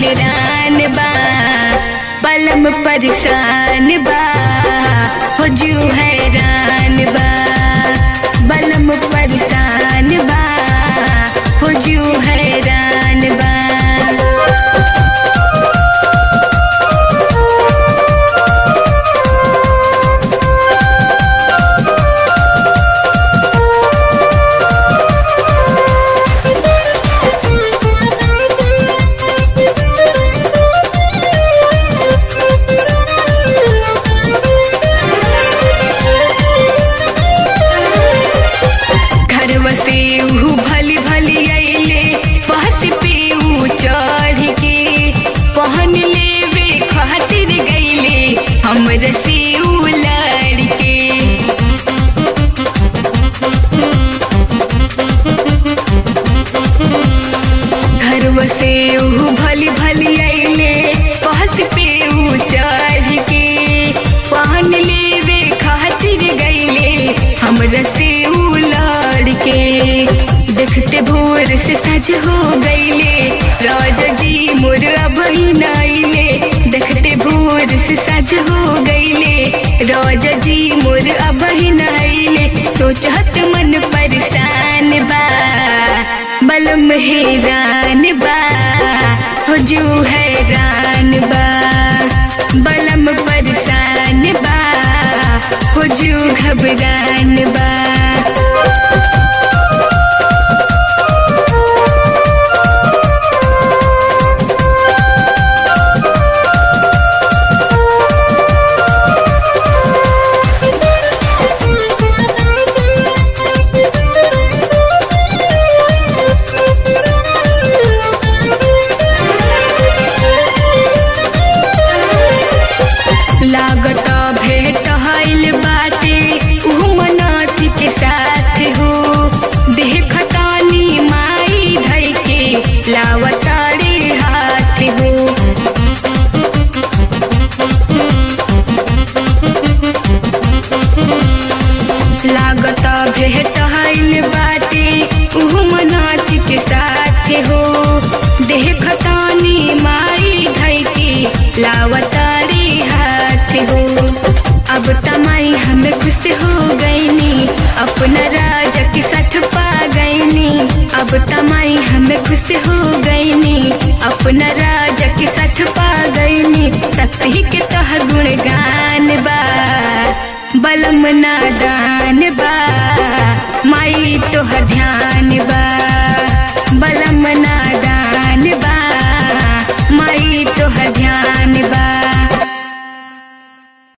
हैरान बा बलम परेशान बा हो जू हैरान बा बलम परेशान बा हो जू हैरान बा घरवा से ऊ भली भली अइले बहस पे ऊ चढ़ के पहन लेवे खातिर गइले हमर से ऊ लड़के घरवा से ऊ भली भली अइले बहस पे ऊ चढ़ के पहन लेवे खातिर गइले हमरा से ऊ लड़के देखते भोर से सज हो गईले राजा जी मोर अभी नाइले देखते भोर से सज हो गईले राजा जी मोर अभी नाइले तो चाहत मन परेशान बा बलम हैरान बा हो जू हैरान बा बलम परेशान बा हो जू घबरान बा लागत भेट हईल बाटे ऊ मनाती के साथ हो देखतानी माई धई के लावतारे हाथ हो लागत भेट हईल बाटे ऊ मनाती के साथ हो देखतानी माई धई के लावतारी हाथ हो अब तमाई हमें खुश हो गईनी अपना राजा के साथ पा गईनी अब तमाई हमें खुश हो गईनी अपना राजा के साथ पा गईनी शक्ति के तह गुणगान बा बलम नादान बा माई तोहर ध्यान बा बलम ना